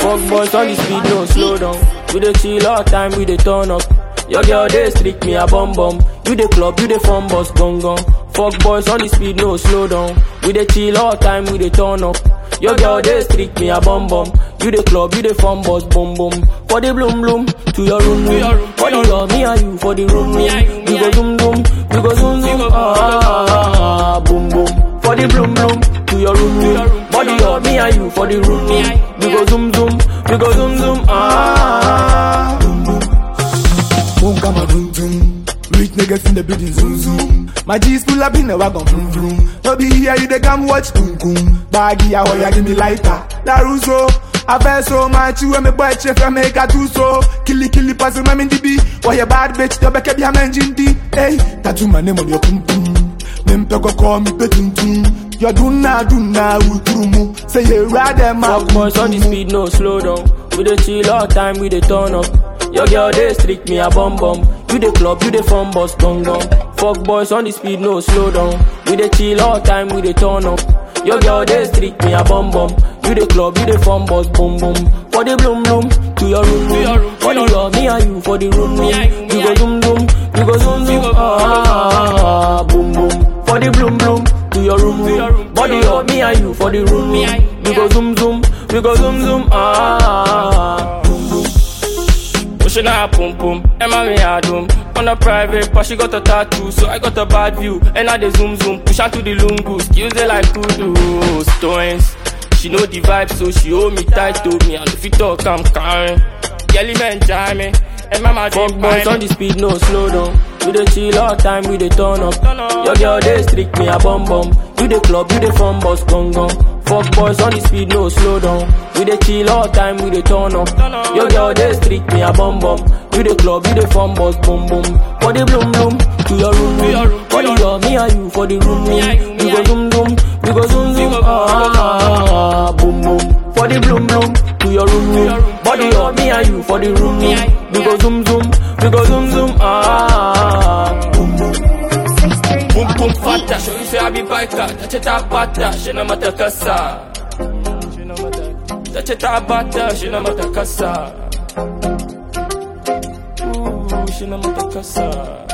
Fuck boys on the speed, no slow down. We dey chill all time, we dey turn up. Your girl dey streak me a bum bum. You dey club, you dey fun bus gong gong. Fuck boys on the speed, no slow down. We dey chill all time, we dey turn up. Your girl dey streak me a bum bum. You dey club, you dey fun bus boom boom. For the bloom bloom, to your room room. For the love, me and you for the room room. We go zoom zoom, we go zoom zoom. Ah, boom boom. For the bloom bloom, to your room room. Body love, me and you for the room room. We go zoom zoom, we go zoom zoom. Ah. Boom, come on, boom, boom. Rich niggas in the building, zoom, zoom. My G's pull up in the wagon, vroom, vroom. No be here, you they come watch, boom, boom. Baggy, I want ya, give me lighter. Laruso, I feel so much, you and me boy, chef, I make a two so. Killy, killy, pass my min DB. Why you bad bitch, the back of your man, Jindy. Hey, tattoo my name on your pum, pum. Mempe go call me petuntum. You do na, do na, utrumu. Say you rather, my Fuck boys on the speed, no slow down. We dey chill all time, we dey turn up. Your girl dey streak me a bum bum. You dey club, you dey fun bus gong gong. Fuck boys on the speed, no slow down. We dey chill all time, we dey turn up. Your girl dey streak me a bum bum. You dey club, you dey fun bus boom boom. For the bloom bloom, to your room room. For the love, me and you for the room room. You go zoom zoom, you go zoom zoom. Ah, boom boom. For the bloom bloom, to your room room. Body love, me and you for the room room. We go zoom zoom, we go zoom zoom. Ah. Pushing her pum pum, Emma me a doom. On a private, but she got a tattoo, so I got a bad view. And I dey zoom zoom, push her to the lungu, skills they like kudu stones. She know the vibe, so she hold me tight to me. And if you talk, I'm carrying. Kelly man, jam me. And mama Fuck boys on the speed, no slow down. We dey chill all time, we dey turn up. Your girl dey streak me a bum bum. You dey club, you dey fun bus gong gong. Fuck boys on the speed, no slow down. We dey chill all time, we dey turn up. Your girl dey streak me a bum bum. You dey club, you dey fun bus boom boom. For the bloom bloom, to your room room. For the love, me and you for the room room. We go zoom zoom, we go zoom zoom. Ah, boom boom. For the bloom bloom, to your room room. Body love, me and you for the room room. We go zoom zoom, we go zoom zoom. Ah, boom boom. Boom boom fata, show you say I be biker. Touch it up bata, she no matter kasa. Touch it up bata, she no matter kasa. Ooh, she no matter kasa.